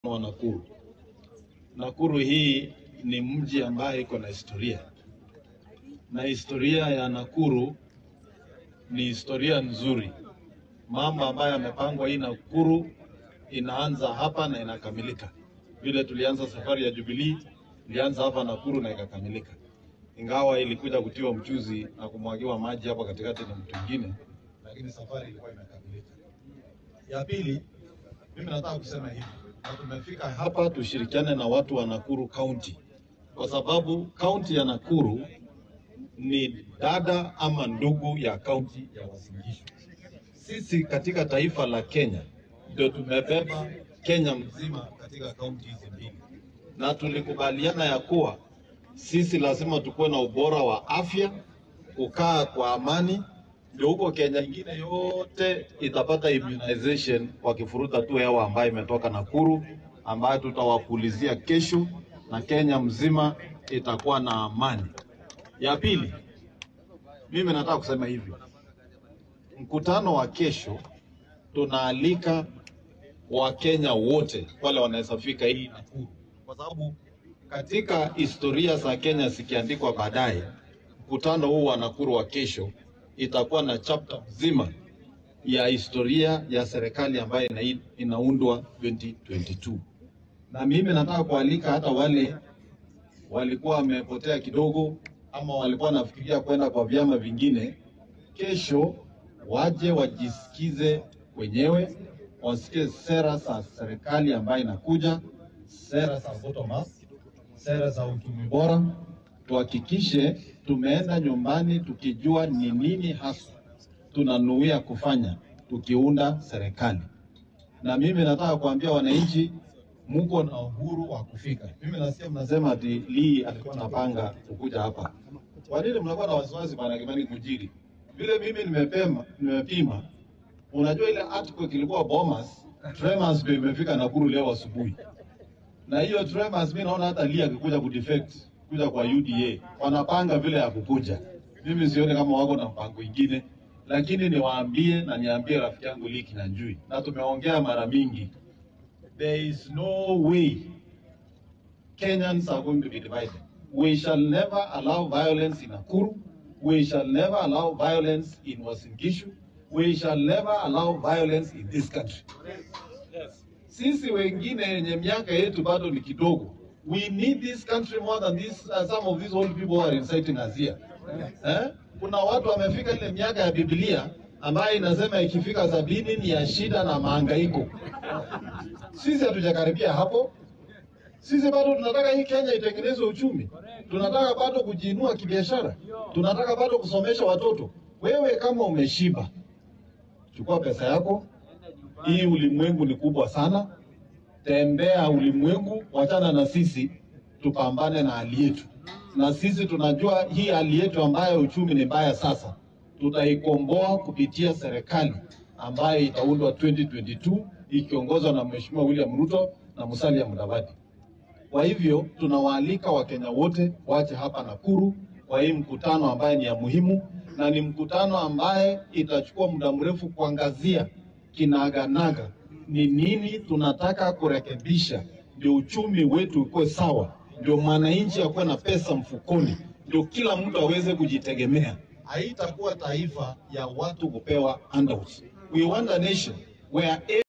wa Nakuru. Nakuru hii ni mji ambaye iko na historia, na historia ya Nakuru ni historia nzuri. Mambo ambayo yamepangwa hii Nakuru inaanza hapa na inakamilika. Vile tulianza safari ya Jubilee, ilianza hapa Nakuru na ikakamilika, ingawa ilikuja kutiwa mchuzi na kumwagiwa maji hapa katikati na mtu mwingine, lakini safari ilikuwa imekamilika. Ya pili, mimi nataka kusema hivi, na tumefika hapa tushirikiane na watu wa Nakuru County, kwa sababu kaunti ya Nakuru ni dada ama ndugu ya kaunti ya Uasin Gishu. Sisi katika taifa la Kenya ndio tumebeba Kenya mzima katika kaunti hizi mbili, na tulikubaliana ya kuwa sisi lazima tukuwe na ubora wa afya, kukaa kwa amani, ndio huko Kenya ingine yote itapata immunization wakifuruta tu hewa ambayo imetoka Nakuru, ambayo tutawapulizia kesho, na Kenya mzima itakuwa na amani. Ya pili, mimi nataka kusema hivi, mkutano wa kesho tunaalika Wakenya wote wale wanaweza fika hii Nakuru, kwa sababu katika historia za Kenya zikiandikwa baadaye, mkutano huu wa Nakuru wa kesho itakuwa na chapter mzima ya historia ya serikali ambayo ina, inaundwa 2022 na mimi nataka kualika hata wale walikuwa wamepotea kidogo ama walikuwa wanafikiria kwenda kwa vyama vingine, kesho waje wajisikize wenyewe, wasikie sera za serikali ambayo inakuja, sera za bottom up, sera za uchumi bora. Tuhakikishe tumeenda nyumbani tukijua ni nini hasa tunanuia kufanya tukiunda serikali. Na mimi nataka kuambia wananchi, muko na uhuru wa kufika. Mimi nasikia mnasema ati Lee alikuwa anapanga kukuja hapa. Kwa nini mnakuwa na wasiwasi bwana Kimani Kujiri? Vile mimi nimepema, nimepima. Unajua ile article ilikuwa Bomas, Tremors ndio imefika Nakuru leo asubuhi. Na hiyo Tremors mimi naona hata Lee akikuja kudefect kuja kwa UDA wanapanga vile ya kukuja. Mimi sioni kama wako na mpango ingine, lakini niwaambie na niambie rafiki yangu Lee Kinyanjui, na tumeongea mara mingi, there is no way Kenyans are going to be divided. We shall never allow violence in Nakuru. We shall never allow violence in Uasin Gishu. We shall never allow violence in this country. Sisi wengine yenye miaka yetu bado ni kidogo. We need this country more than this, uh, some of these old people who are inciting us here. Eh? Kuna watu wamefika ile miaka ya Biblia ambayo inasema ikifika sabini ni ya shida na mahangaiko. Sisi hatujakaribia hapo. Sisi bado tunataka hii Kenya itengenezwe uchumi, tunataka bado kujiinua kibiashara, tunataka bado kusomesha watoto. Wewe kama umeshiba, chukua pesa yako. Hii ulimwengu ni kubwa sana, tembea ulimwengu, wachana na sisi, tupambane na hali yetu. Na sisi tunajua hii hali yetu ambayo uchumi ni mbaya sasa, tutaikomboa kupitia serikali ambayo itaundwa 2022 ikiongozwa na Mheshimiwa William Ruto na Musalia Mudavadi. Kwa hivyo tunawaalika Wakenya wote waje hapa Nakuru kwa hii mkutano ambaye ni ya muhimu, na ni mkutano ambaye itachukua muda mrefu kuangazia kinaganaga ni nini tunataka kurekebisha, ndio uchumi wetu ukuwe sawa, ndio mwananchi akuwe na pesa mfukoni, ndio kila mtu aweze kujitegemea. Haitakuwa taifa ya watu kupewa handouts. We want a nation where